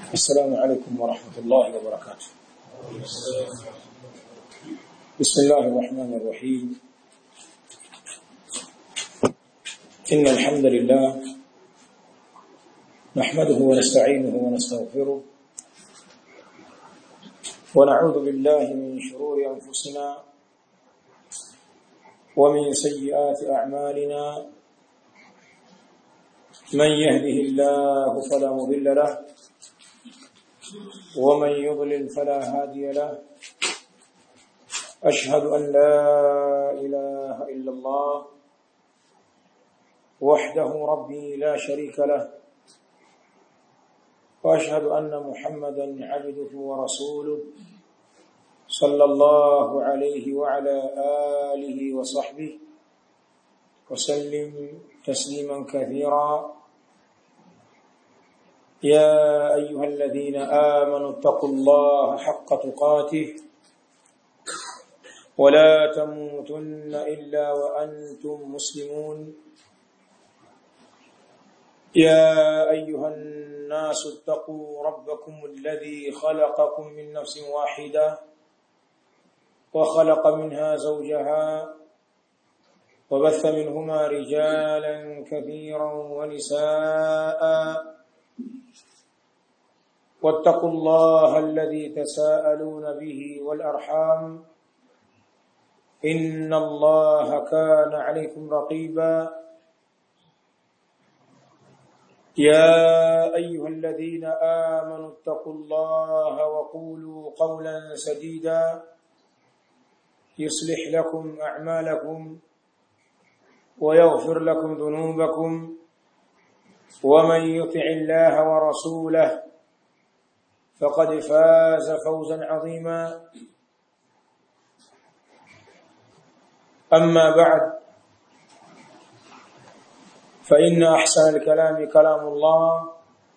السلام عليكم ورحمة الله وبركاته بسم الله الرحمن الرحيم إن الحمد لله نحمده ونستعينه ونستغفره ونعوذ بالله من شرور أنفسنا ومن سيئات أعمالنا من يهده الله فلا مضل له ومن يضلل فلا هادي له أشهد أن لا إله إلا الله وحده ربي لا شريك له وأشهد أن محمدا عبده ورسوله صلى الله عليه وعلى آله وصحبه وسلم تسليما كثيرا يا أيها الذين آمنوا اتقوا الله حق تقاته ولا تموتن إلا وأنتم مسلمون يا أيها الناس اتقوا ربكم الذي خلقكم من نفس واحدة وخلق منها زوجها وبث منهما رجالا كثيرا ونساء واتقوا الله الذي تساءلون به والأرحام إن الله كان عليكم رقيبا يا أيها الذين آمنوا اتقوا الله وقولوا قولا سديدا يصلح لكم أعمالكم ويغفر لكم ذنوبكم ومن يطع الله ورسوله فقد فاز فوزا عظيما أما بعد فإن أحسن الكلام كلام الله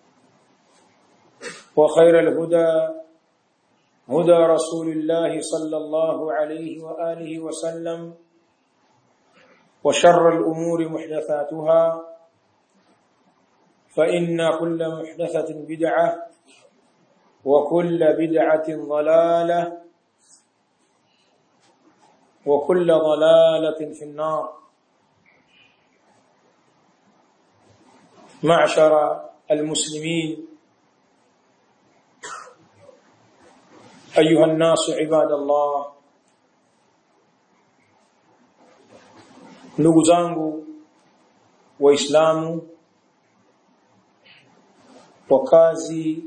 وخير الهدى هدى رسول الله صلى الله عليه وآله وسلم وشر الأمور محدثاتها فإن كل محدثة بدعة وكل بدعة ضلالة وكل ضلالة في النار معشر المسلمين أيها الناس عباد الله ndugu zangu waislamu wakazi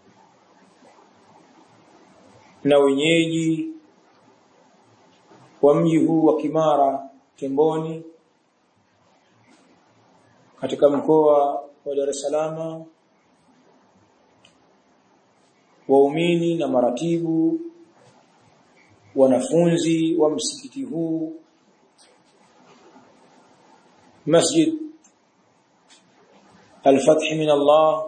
na wenyeji wa mji huu wa Kimara Temboni katika mkoa wa Dar es Salaam waumini na maratibu wanafunzi wa msikiti huu Masjid Al-Fath min Allah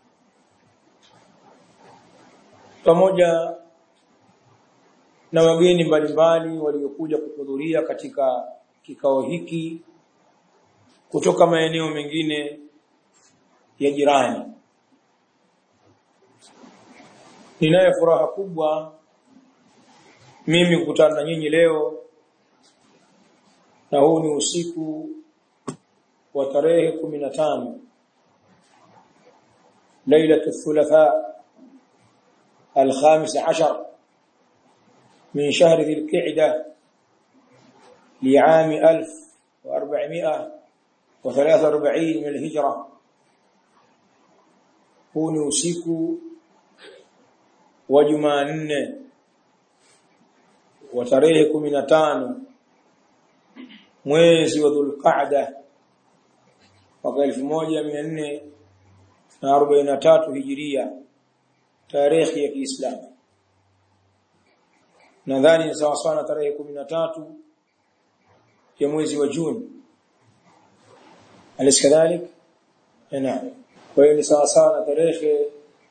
pamoja na wageni mbalimbali waliokuja kuhudhuria katika kikao hiki kutoka maeneo mengine ya jirani. Ninayo furaha kubwa mimi kukutana na nyinyi leo na huu ni usiku wa tarehe 15 ليلة الثلاثاء الخامس عشر من شهر ذي القعدة لعام ألف وأربعمائة وثلاثة وأربعين من الهجرة huu ni usiku wa Jumanne wa tarehe 15 mwezi wa Dhulqa'da mwaka 1443 Hijiria tarehe ya Kiislamu nadhani ni sawa sawa na tarehe 13 ya mwezi wa Juni alis kadhalik naam kwa hiyo ni sawa sawa na tarehe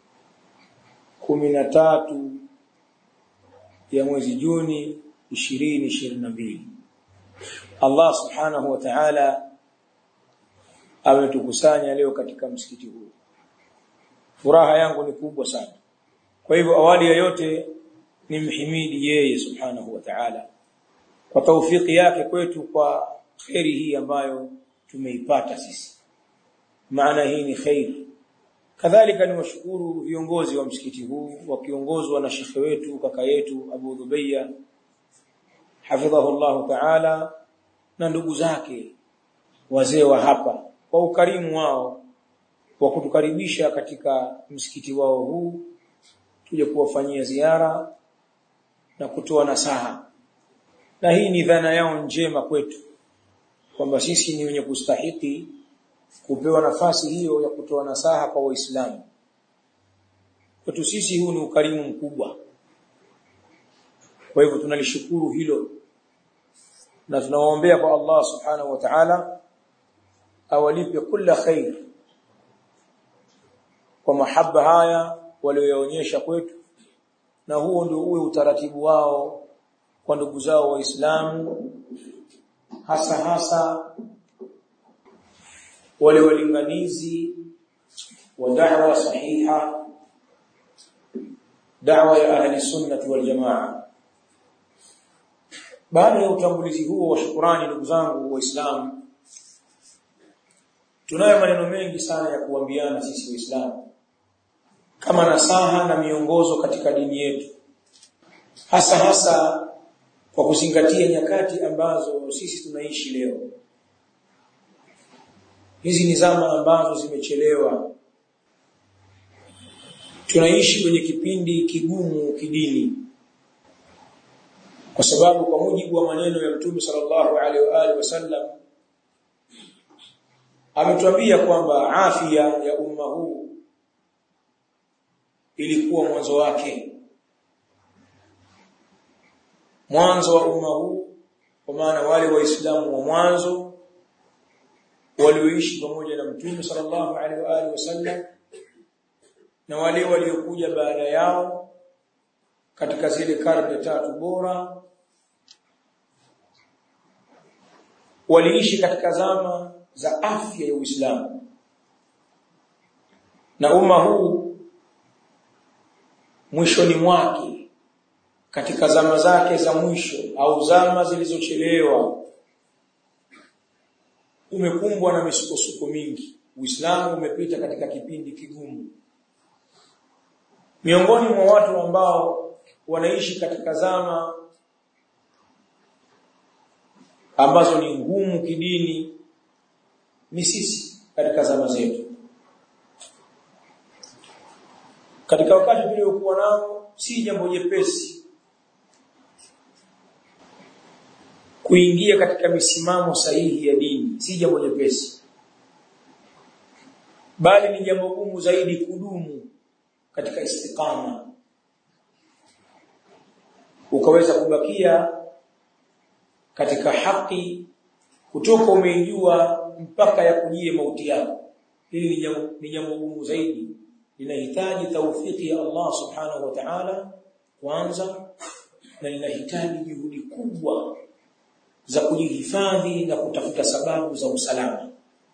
13 ya mwezi Juni 2022 Allah subhanahu wa ta'ala ametukusanya leo katika msikiti huu furaha yangu ni kubwa sana kwa hivyo awali ya yote nimhimidi yeye subhanahu wa ta'ala kwa taufiki yake kwetu kwa khairi hii ambayo tumeipata sisi maana hii ni khairi kadhalika ni washukuru viongozi wa msikiti huu wakiongozwa na shekhe wetu kaka yetu Abu Dhubayya hafidhahu Allah ta'ala na ndugu zake wazee wa hapa kwa ukarimu wao wa kutukaribisha katika msikiti wao huu tuje kuwafanyia ziara na kutoa nasaha na hii ni dhana yao njema kwetu kwamba sisi ni wenye kustahiki kupewa nafasi hiyo ya kutoa nasaha kwa waislamu kwetu sisi huu ni ukarimu mkubwa kwa hivyo tunalishukuru hilo na tunawaombea kwa Allah subhanahu wa ta'ala awalipe kila khair kwa mahaba haya walioyaonyesha kwetu na huo ndio uwe utaratibu wao kwa ndugu zao waislamu hasa hasa wale walinganizi wa da'wa sahiha da'wa ya ahli sunnah wal jamaa baada ya utambulizi huo wa shukurani ndugu zangu waislamu tunayo maneno mengi sana ya kuambiana sisi waislamu kama nasaha na miongozo katika dini yetu hasa hasa kwa kuzingatia nyakati ambazo sisi tunaishi leo hizi ni zama ambazo zimechelewa tunaishi kwenye kipindi kigumu kidini kwa sababu kwa mujibu wa maneno ya Mtume sallallahu alaihi wa alihi wasallam ametuambia kwamba afya ya umma huu ilikuwa mwanzo wake mwanzo wa umma huu kwa maana wale waislamu wa mwanzo walioishi pamoja na Mtume sallallahu alaihi wa alihi wasallam na wale waliokuja baada yao katika zile karne tatu bora waliishi katika zama za afya ya Uislamu na umma huu mwishoni mwake katika zama zake za mwisho au zama zilizochelewa umekumbwa na misukosuko mingi Uislamu umepita katika kipindi kigumu miongoni mwa watu ambao wanaishi katika zama ambazo ni ngumu kidini ni sisi katika zama zetu katika wakati tuliokuwa nao si jambo jepesi kuingia katika misimamo sahihi ya dini si jambo jepesi bali ni jambo gumu zaidi kudumu katika istiqama ukaweza kubakia katika haki kutoka umeijua mpaka ya kujie mauti yako hili ni jambo ni jambo gumu zaidi linahitaji taufiki ya Allah subhanahu wa ta'ala kwanza na linahitaji juhudi kubwa za kujihifadhi na kutafuta sababu za usalama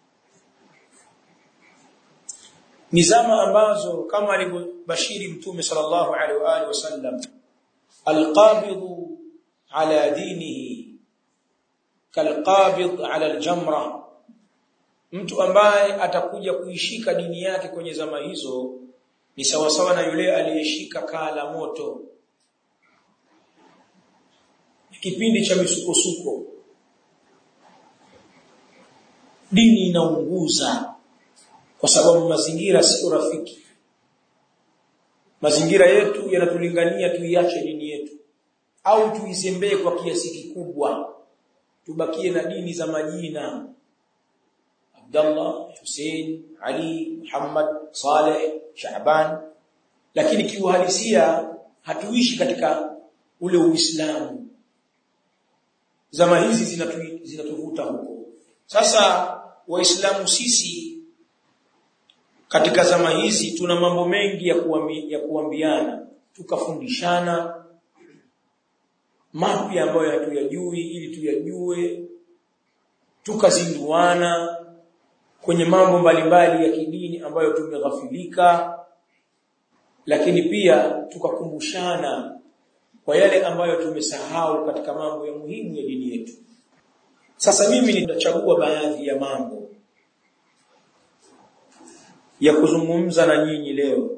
ni zama ambazo kama alivyobashiri mtume sallallahu alaihi wa alihi wasallam alqabidhu ala dinihi kalqabid ala aljamra mtu ambaye atakuja kuishika dini yake kwenye zama hizo ni sawasawa na yule aliyeshika kaa la moto kipindi cha misukosuko dini inaunguza kwa sababu mazingira sio rafiki mazingira yetu yanatulingania tuiache dini yetu au tuizembee kwa kiasi kikubwa tubakie na dini za majina Abdullah Hussein Ali Muhammad Saleh Shaaban lakini kiuhalisia hatuishi katika ule Uislamu zama hizi zinatu, zinatuvuta huko sasa waislamu sisi katika zama hizi tuna mambo mengi ya, kuambi, ya kuambiana tukafundishana mapya ambayo hatuyajui ili tuyajue tukazinduana kwenye mambo mbalimbali ya kidini ambayo tumeghafilika lakini pia tukakumbushana kwa yale ambayo tumesahau katika mambo ya muhimu ya dini yetu sasa mimi nitachagua baadhi ya mambo ya kuzungumza na nyinyi leo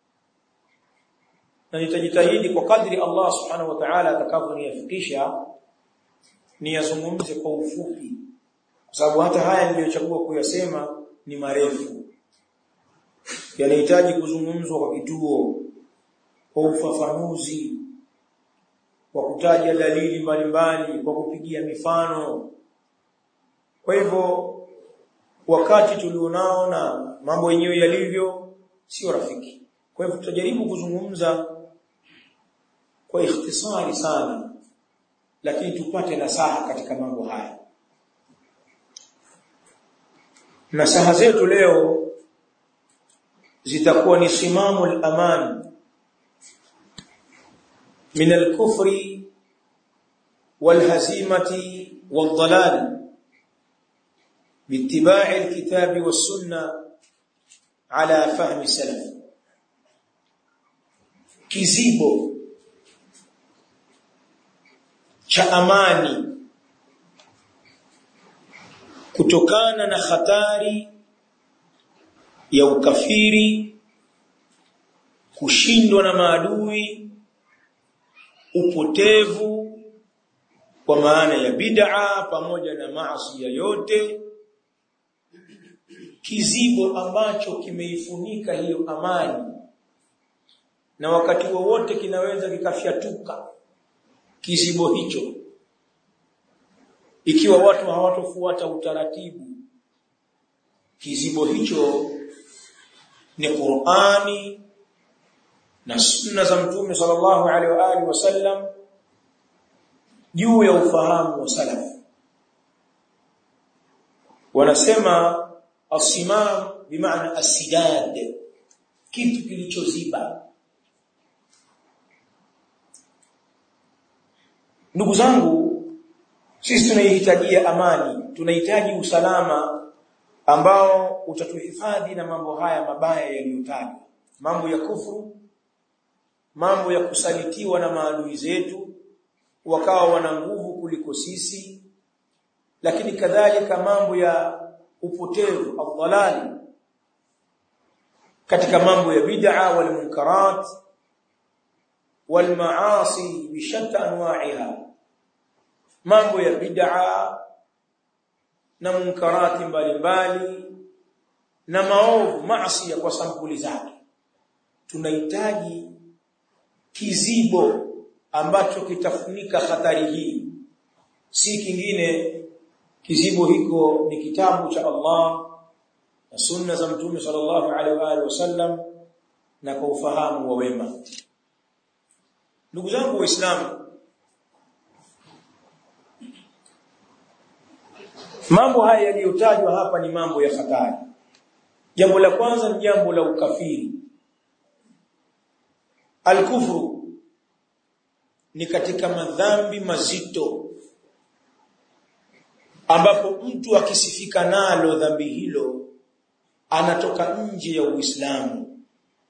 na nitajitahidi kwa kadri Allah subhanahu wa ta'ala atakavyonifikisha niyazungumze kwa ufupi kwa sababu hata haya niliyochagua kuyasema ni marefu yanahitaji kuzungumzwa kwa kituo kwa ufafanuzi kwa kutaja dalili mbalimbali kwa kupigia mifano kwa hivyo wakati tulionao na mambo yenyewe yalivyo sio rafiki kwa hivyo tutajaribu kuzungumza kwa ikhtisari sana lakini tupate nasaha katika mambo haya nasaha zetu leo zitakuwa ni simamu al-aman min al-kufri wal-hazimati wal-dhalal باتباع الكتاب والسنة على فهم السلف kizibo cha amani kutokana na hatari ya ukafiri kushindwa na maadui upotevu kwa maana ya bid'a pamoja na maasi yote kizibo ambacho kimeifunika hiyo amani na wakati wowote kinaweza kikafyatuka kizibo hicho ikiwa watu hawatofuata utaratibu kizibo hicho ni Qur'ani na sunna za mtume sallallahu alaihi wa alihi wasallam juu ya ufahamu wa salaf wanasema asimam bimaana asidad kitu kilichoziba ndugu zangu sisi tunaihitajia amani tunahitaji usalama ambao utatuhifadhi na mambo haya mabaya yaliyotajwa mambo ya kufuru mambo ya kusalitiwa na maadui zetu wakawa wana nguvu kuliko sisi lakini kadhalika mambo ya upotevu adhalali katika mambo ya bid'a wal munkarat wal maasi bishatta anwa'iha mambo ya bid'a na munkarati mbalimbali na maovu maasi kwa sampuli zake tunahitaji kizibo ambacho kitafunika hatari hii si kingine kizibo hiko ni kitabu cha Allah na sunna za mtume sallallahu alaihi wa alihi wasallam na kwa ufahamu wa wema ndugu zangu waislamu mambo haya yaliyotajwa hapa ni mambo ya hatari jambo la kwanza ni jambo la ukafiri alkufru ni katika madhambi mazito ambapo mtu akisifika nalo dhambi hilo anatoka nje ya Uislamu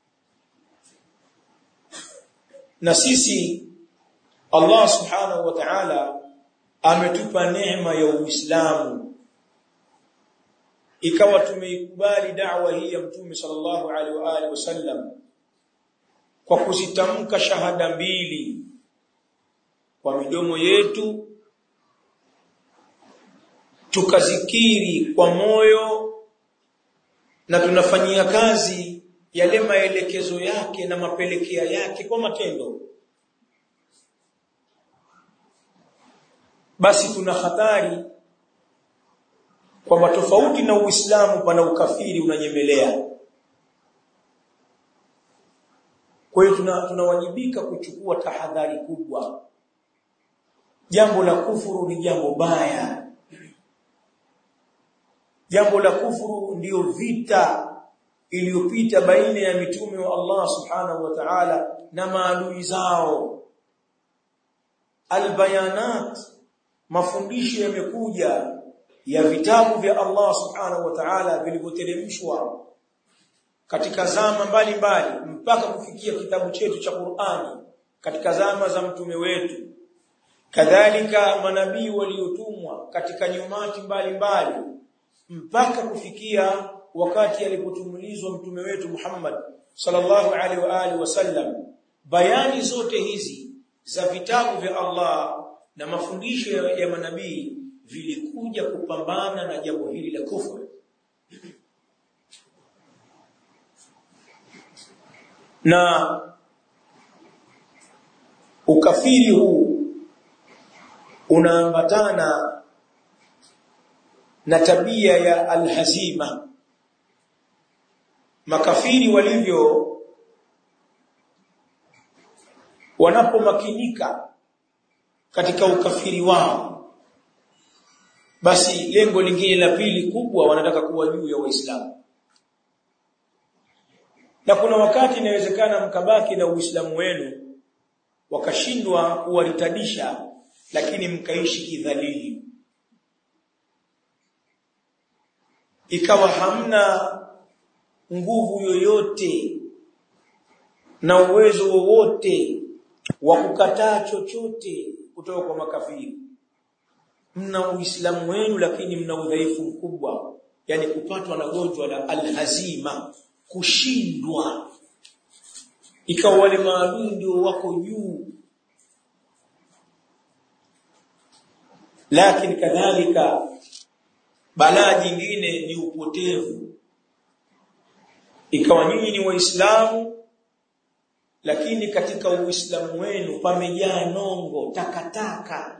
na sisi Allah subhanahu wa ta'ala ametupa neema ya Uislamu ikawa tumeikubali da'wa hii ya Mtume sallallahu alaihi wa alihi wasallam kwa kuzitamka shahada mbili kwa midomo yetu tukazikiri kwa moyo na tunafanyia kazi yale maelekezo yake na mapelekea yake kwa matendo basi tuna hatari kwamba tofauti na Uislamu pana ukafiri unanyemelea kwa hiyo tunawajibika tuna kuchukua tahadhari kubwa jambo la kufuru ni jambo baya jambo la kufuru ndiyo vita iliyopita baina ya mitume wa Allah subhanahu wa ta'ala na maadui zao albayanat mafundisho yamekuja ya vitabu vya Allah subhanahu wa ta'ala vilivyoteremshwa katika zama mbalimbali mpaka kufikia kitabu chetu cha Qur'ani katika zama za mtume wetu kadhalika manabii waliotumwa katika nyumati mbalimbali mpaka kufikia wakati alipotumulizwa mtume wetu Muhammad sallallahu alaihi wa alihi wasallam bayani zote hizi za vitabu vya Allah na mafundisho ya, ya manabii vilikuja kupambana na jambo hili la kufuru na ukafiri huu unaambatana na tabia ya alhazima makafiri walivyo wanapomakinika katika ukafiri wao basi lengo lingine la pili kubwa wanataka kuwa juu ya waislamu na kuna wakati inawezekana mkabaki na uislamu wenu wakashindwa kuwaritadisha lakini mkaishi kidhalili ikawa hamna nguvu yoyote na uwezo wowote wa kukataa chochote kutoka kwa makafiri mna uislamu wenu lakini mna udhaifu mkubwa yani kupatwa na gonjwa la alhazima kushindwa ikawa wale maadui ndio wako juu lakini kadhalika balaa jingine ni upotevu ikawa nyinyi ni waislamu lakini katika uislamu wenu pamejaa nongo takataka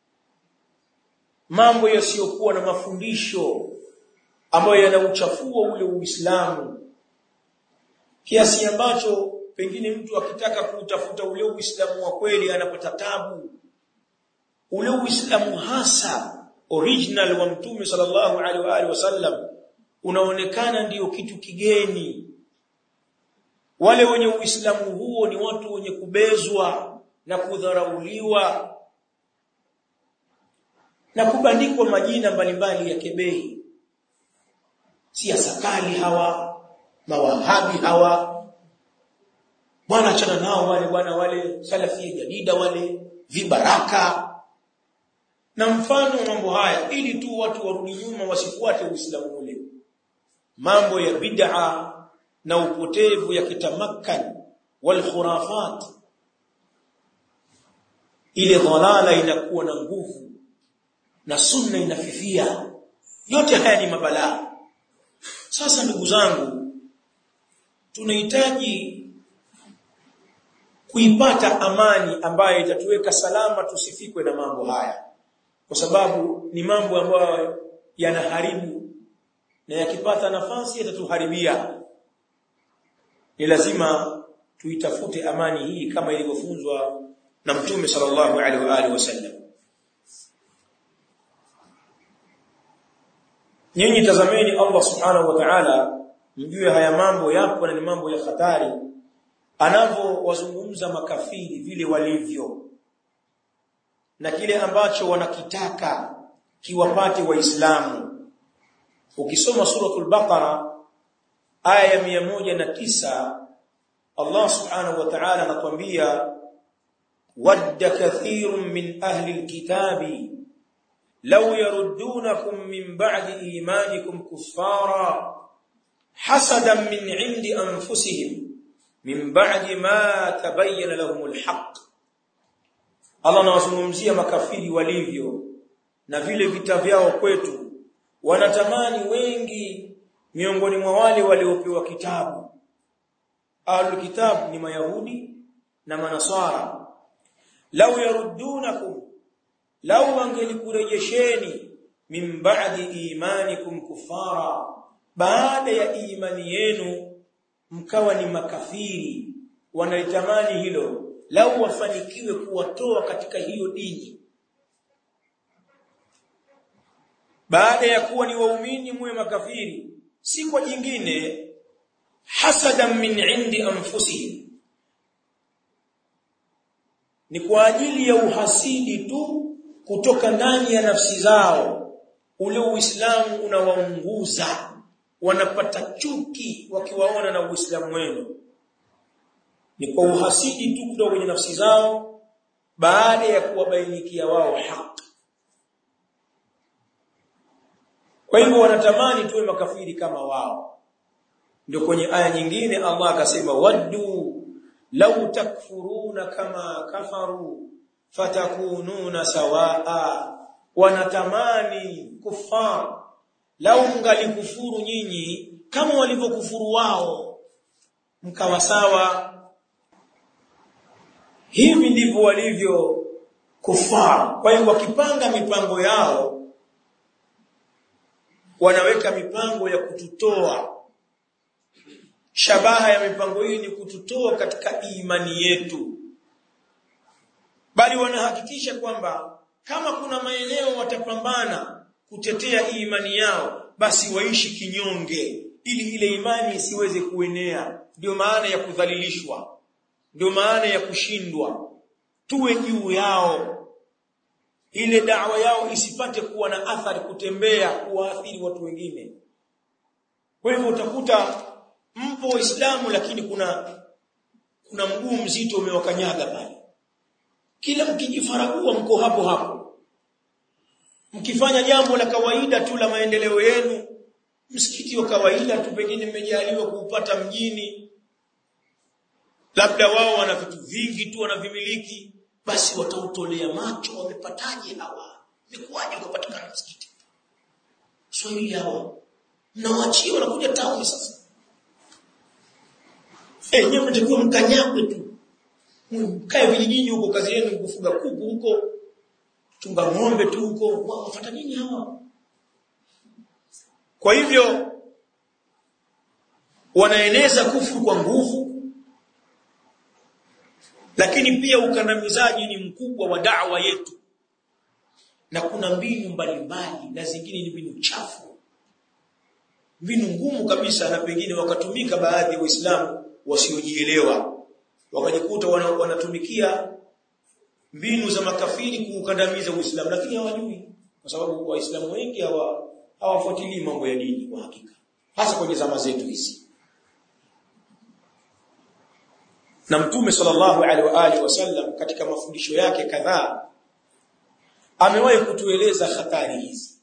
mambo yasiyokuwa na mafundisho ambayo yanauchafua ule uislamu kiasi ambacho pengine mtu akitaka kuutafuta ule uislamu wa kweli anapata tabu ule uislamu hasa original wa mtume sallallahu alaihi wa alihi wasallam unaonekana ndiyo kitu kigeni wale wenye uislamu huo ni watu wenye kubezwa na kudharauliwa na kubandikwa majina mbalimbali ya kebei siasa kali hawa mawahabi hawa bwana achana nao wale bwana wale salafi jadida wale vibaraka na mfano mambo haya ili tu watu warudi nyuma wasifuate uislamu ule mambo ya bid'a na upotevu ya kitamakkan wal khurafat ile dhalala inakuwa na nguvu na sunna inafifia yote haya ni mabalaa sasa ndugu zangu tunahitaji kuipata amani ambayo itatuweka salama tusifikwe na mambo haya kwa sababu ni mambo ambayo yanaharibu na yakipata nafasi yatatuharibia ni lazima tuitafute amani hii kama ilivyofunzwa na mtume sallallahu alaihi wa alihi wasallam nyinyi tazameni Allah subhanahu wa ta'ala mjue haya mambo yapo na ni mambo ya hatari anavyowazungumza makafiri vile walivyo na kile ambacho wanakitaka kiwapate waislamu ukisoma suratul baqara aya ya na tisa Allah subhanahu wa ta'ala anatuambia wadda kathirun min ahli alkitabi law yaruddunakum min ba'di imanikum kuffara hasadan min 'indi anfusihim min ba'di ma tabayyana lahumul haqq Allah anawazungumzia makafiri walivyo na vile vita vyao kwetu wanatamani wengi miongoni mwa wale waliopewa kitabu ahlul kitab ni mayahudi na manasara law yaruddunakum law wangelikurejesheni min ba'di imanikum kufara baada ya imani yenu mkawa ni makafiri wanalitamani hilo lau wafanikiwe kuwatoa katika hiyo dini baada ya kuwa ni waumini muwe makafiri si kwa jingine hasadan min indi anfusihim ni kwa ajili ya uhasidi tu kutoka ndani ya nafsi zao ule uislamu unawaunguza wanapata chuki wakiwaona na Uislamu wenu ni kwa uhasidi tu kutoka kwenye nafsi zao baada ya kuwabainikia wao haki kwa hivyo wanatamani tuwe makafiri kama wao ndio kwenye aya nyingine Allah akasema waddu law takfuruna kama kafaru fatakununa sawaa wanatamani kufar lau mngalikufuru nyinyi kama walivyokufuru wao mkawa sawa hivi ndivyo walivyo kufar kwa hiyo wakipanga mipango yao wanaweka mipango ya kututoa shabaha ya mipango hii ni kututoa katika imani yetu bali wanahakikisha kwamba kama kuna maeneo watapambana kutetea imani yao basi waishi kinyonge ili ile imani isiweze kuenea ndio maana ya kudhalilishwa ndio maana ya kushindwa tuwe juu yao ile dawa yao isipate kuwa na athari kutembea kuwaathiri watu wengine kwa hivyo utakuta mpo waislamu lakini kuna kuna mguu mzito umewakanyaga pale kila mkijifaragua mko hapo hapo mkifanya jambo la kawaida tu la maendeleo yenu msikiti wa kawaida tu pengine mmejaliwa kuupata mjini labda wao wana vitu vingi tu wanavimiliki basi watautolea macho wamepataje hawa imekuwaje kupatikana msikiti swahili hawa mnawaachia wanakuja tauni sasa eh nyewe mtakiwa mkanyagwe tu mkae vijijini huko kazi yenu kufuga kuku huko chunga ng'ombe tu huko wafuata nini hawa kwa hivyo wanaeneza kufuru kwa nguvu lakini pia ukandamizaji ni mkubwa wa da'wa yetu na kuna mbinu mbalimbali na zingine ni mbinu chafu mbinu ngumu kabisa na pengine wakatumika baadhi ya waislamu wasiojielewa wakajikuta wanatumikia mbinu za makafiri kuukandamiza Uislamu lakini hawajui kwa sababu waislamu wengi hawa hawafuatilii mambo ya dini kwa hakika hasa kwenye zama zetu hizi na mtume sallallahu alaihi wa alihi wasallam katika mafundisho yake kadhaa amewahi kutueleza hatari hizi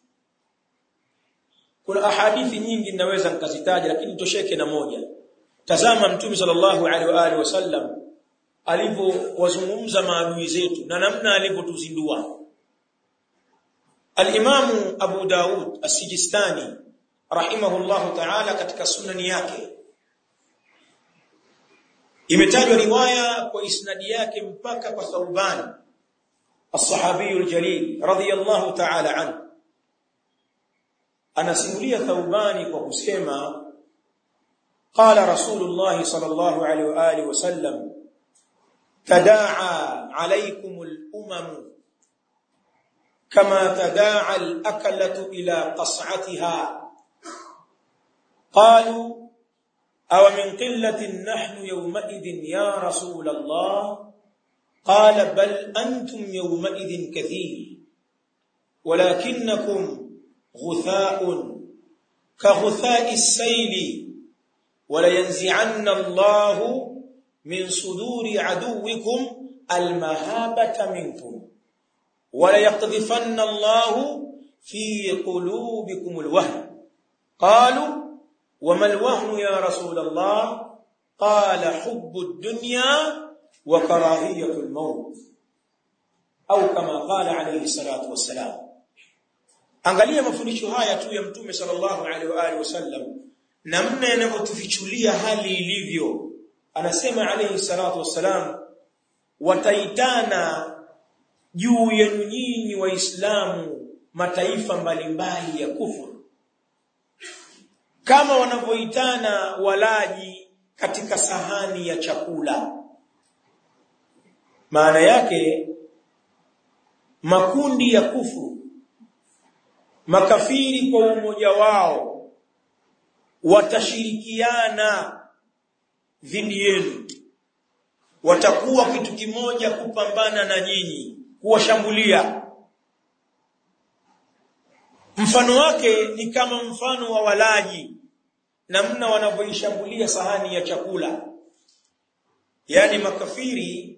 kuna ahadithi nyingi ninaweza nikazitaja lakini tosheke na moja tazama mtume sallallahu alaihi wa alihi wasallam alivyowazungumza maadui zetu na namna alivyotuzindua Al-Imam Abu Daud As-Sijistani rahimahullahu ta'ala katika sunani yake imetajwa riwaya kwa isnadi yake mpaka kwa Thauban as-sahabi al-jalil radiyallahu ta'ala anhu anasimulia Thaubani kwa kusema qala Rasulullah sallallahu alaihi wa alihi wasallam تداعى عليكم الأمم كما تداعى الأكلة إلى قصعتها قالوا أو من قلة نحن يومئذ يا رسول الله قال بل أنتم يومئذ كثير ولكنكم غثاء كغثاء السيل ولينزعن الله من صدور عدوكم المهابة منكم وليقذفن الله في قلوبكم الوهن قالوا وما الوهن يا رسول الله قال حب الدنيا وكراهية الموت أو كما قال عليه الصلاة والسلام angalia mafundisho haya tu ya mtume sallallahu alaihi wa alihi wasallam namna yanavyotufichulia hali ilivyo anasema alayhi salatu wassalam wataitana juu yenu nyinyi waislamu mataifa mbalimbali ya kufuru kama wanavyoitana walaji katika sahani ya chakula maana yake makundi ya kufuru makafiri kwa umoja wao watashirikiana dhidi yenu watakuwa kitu kimoja kupambana na nyinyi kuwashambulia mfano wake ni kama mfano wa walaji namna wanavyoishambulia sahani ya chakula yani makafiri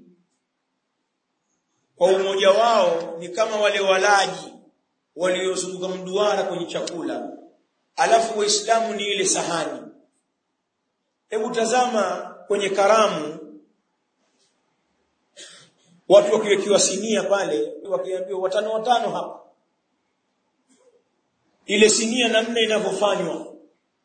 kwa umoja wao ni kama wale walaji waliozunguka mduara kwenye chakula alafu waislamu ni ile sahani hebu tazama kwenye karamu watu wakiwekiwa sinia pale wakiambiwa watano watano hapa ile sinia namna inavyofanywa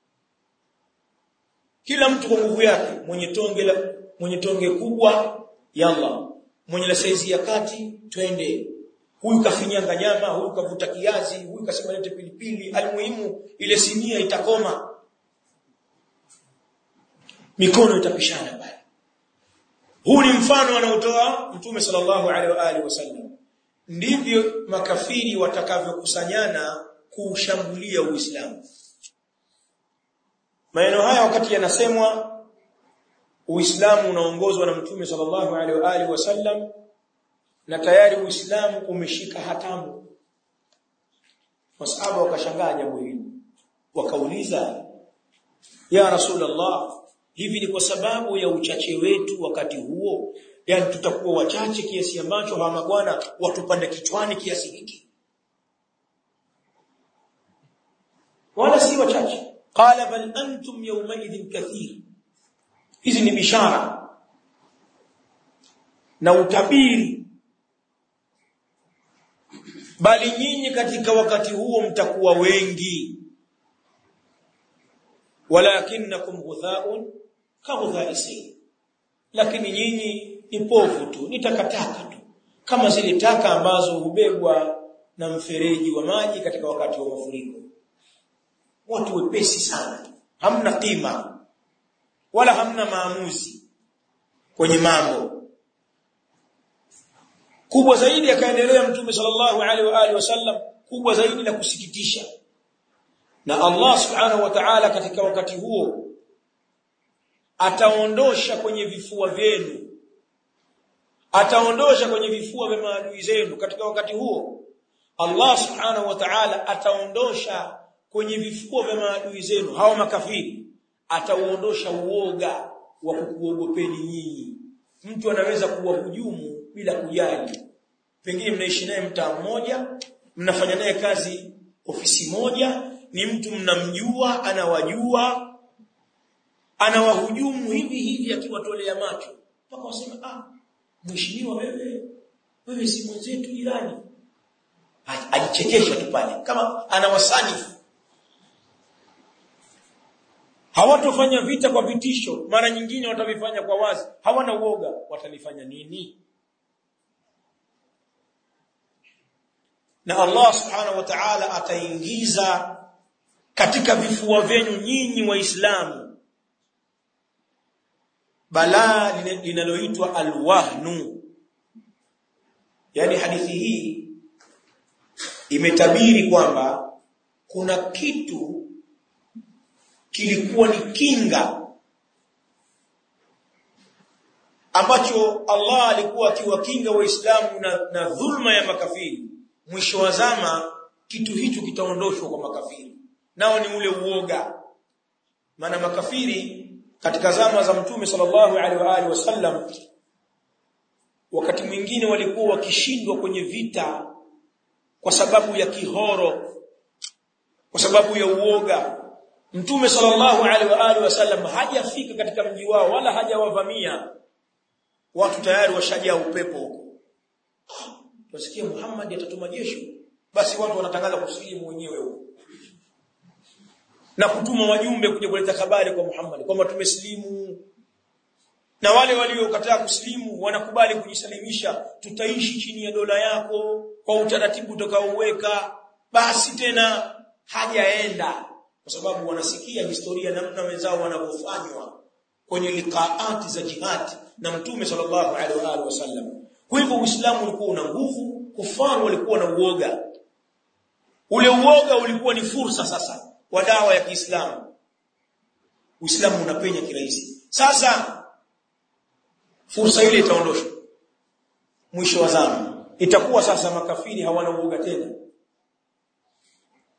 kila mtu kwa nguvu yake mwenye tonge la mwenye tonge kubwa yalla mwenye la saizi ya kati twende huyu kafinyanga nyama huyu kavuta kiazi huyu kasema lete pilipili almuhimu ile sinia itakoma mikono itapishana pale huu ni mfano anaotoa mtume sallallahu alaihi wa alihi wasallam ndivyo makafiri watakavyokusanyana kuushambulia uislamu maneno haya wakati yanasemwa Uislamu unaongozwa na Mtume sallallahu alaihi wa alihi wasallam na tayari Uislamu umeshika hatamu. Masahaba wakashangaa jambo hili. Wakauliza, "Ya Rasulullah, hivi ni kwa sababu ya uchache wetu wakati huo? Yaani tutakuwa wachache kiasi ambacho hawa mabwana watupande kichwani kiasi hiki?" Wala si wachache. Qala bal antum yawma idhin kathir hizi ni bishara na utabiri bali nyinyi katika wakati huo mtakuwa wengi walakinnakum ghuthaun ka ghuthai lakini nyinyi ni povu tu ni takataka tu kama zile taka ambazo hubebwa na mfereji wa maji katika wakati wa mafuriko watu wepesi sana hamna kima wala hamna maamuzi kwenye mambo kubwa zaidi akaendelea mtume sallallahu alaihi wa alihi wasallam kubwa zaidi la kusikitisha na Allah subhanahu wa ta'ala katika wakati huo ataondosha kwenye vifua vyenu ataondosha kwenye vifua vya maadui zenu katika wakati huo Allah subhanahu wa ta'ala ataondosha kwenye vifua vya maadui zenu hao makafiri atauondosha uoga wa kukuogopeni nyinyi mtu anaweza kuwahujumu bila kujali pengine mnaishi naye mtaa mmoja mnafanya naye kazi ofisi moja ni mtu mnamjua anawajua anawahujumu hivi hivi akiwatolea macho mpaka wasema ah mheshimiwa wewe wewe si mwenzetu jirani ajichekesha tu pale kama anawasanifu hawatofanya vita kwa vitisho mara nyingine watavifanya kwa wazi hawana uoga watalifanya nini na Allah subhanahu wa ta'ala ataingiza katika vifua vyenu nyinyi waislamu balaa linaloitwa alwahnu yani hadithi hii imetabiri kwamba kuna kitu kilikuwa ni kinga ambacho Allah alikuwa akiwakinga waislamu na, na dhulma ya makafiri mwisho wa zama kitu hicho kitaondoshwa kwa makafiri nao ni ule uoga maana makafiri katika zama za mtume sallallahu alaihi wa alihi wasallam wakati mwingine walikuwa wakishindwa kwenye vita kwa sababu ya kihoro kwa sababu ya uoga Mtume sallallahu alaihi wa alihi wasallam hajafika katika mji wao wala hajawavamia watu tayari washajaa upepo huko tusikie Muhammad atatuma jeshi basi watu wanatangaza kusilimu wenyewe huko na kutuma wajumbe kuja kuleta habari kwa Muhammad kwamba tumesilimu na wale waliokataa kusilimu wanakubali kujisalimisha tutaishi chini ya dola yako kwa utaratibu utakaouweka basi tena hajaenda kwa sababu wanasikia historia namna wenzao wanavyofanywa kwenye liqaati za jihad na mtume sallallahu alaihi wa alihi wasallam kwa hivyo uislamu ulikuwa una nguvu kufaru walikuwa na uoga ule uoga ulikuwa ni fursa sasa wa dawa ya Kiislamu Uislamu unapenya kirahisi sasa fursa ile itaondoshwa mwisho wa zama itakuwa sasa makafiri hawana uoga tena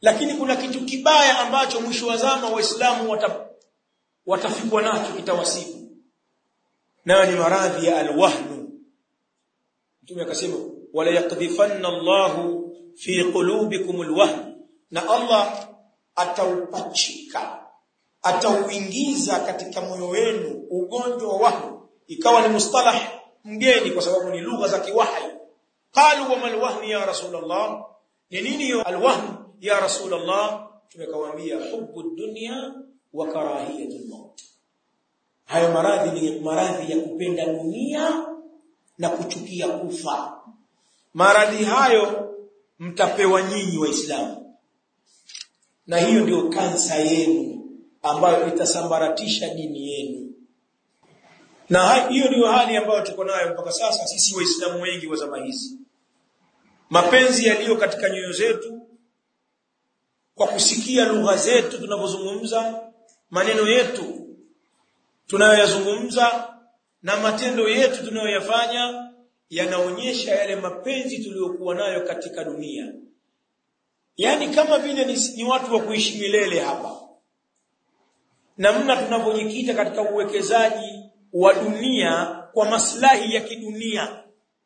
lakini kuna kitu kibaya ambacho mwisho wa zama waislamu wata, watafikwa nacho kitawasibu nayo ni maradhi ya alwahnu mtume akasema wala yaqdhifanna Allahu fi qulubikum alwahn na Allah ataupachika atauingiza katika moyo wenu ugonjwa wa wahnu ikawa ni mustalah mgeni kwa sababu ni lugha za kiwahi qalu wa mal wahn ya rasulullah ni nini alwahn ya rasulullah tumekawaambia hubbu dunya wa karahiyatul maut hayo maradhi ni maradhi ya kupenda dunia na kuchukia kufa maradhi hayo mtapewa nyinyi waislamu na hiyo ndio kansa yenu ambayo itasambaratisha dini yenu na hiyo ndio hali ambayo tuko nayo mpaka sasa sisi waislamu wengi wa zama hizi mapenzi yaliyo katika nyoyo zetu kwa kusikia lugha zetu tunavyozungumza maneno yetu tunayoyazungumza na matendo yetu tunayoyafanya yanaonyesha yale mapenzi tuliyokuwa nayo katika dunia yaani kama vile ni, ni watu wa kuishi milele hapa namna tunavyojikita katika uwekezaji wa dunia kwa maslahi ya kidunia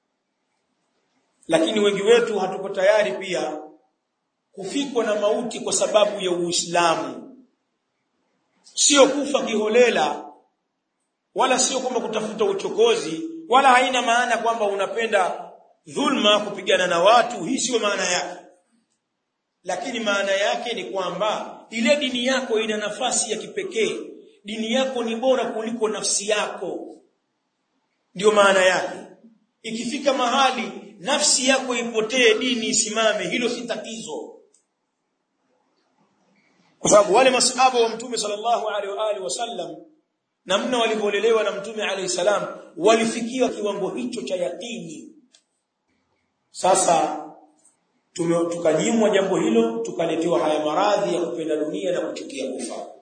lakini wengi wetu hatuko tayari pia kufikwa na mauti kwa sababu ya Uislamu sio kufa kiholela wala sio kwamba kutafuta uchokozi wala haina maana kwamba unapenda dhulma kupigana na watu hii sio maana yake lakini maana yake ni kwamba ile dini yako ina nafasi ya kipekee dini yako ni bora kuliko nafsi yako ndio maana yake ikifika mahali nafsi yako ipotee dini isimame hilo si tatizo kwa sababu wale masahaba wa mtume sallallahu alaihi wa alihi wasallam namna walivyolelewa na mtume alayhi salam walifikia kiwango hicho cha yakini sasa tukanyimwa jambo hilo tukaletewa haya maradhi ya kupenda dunia na kuchukia kufa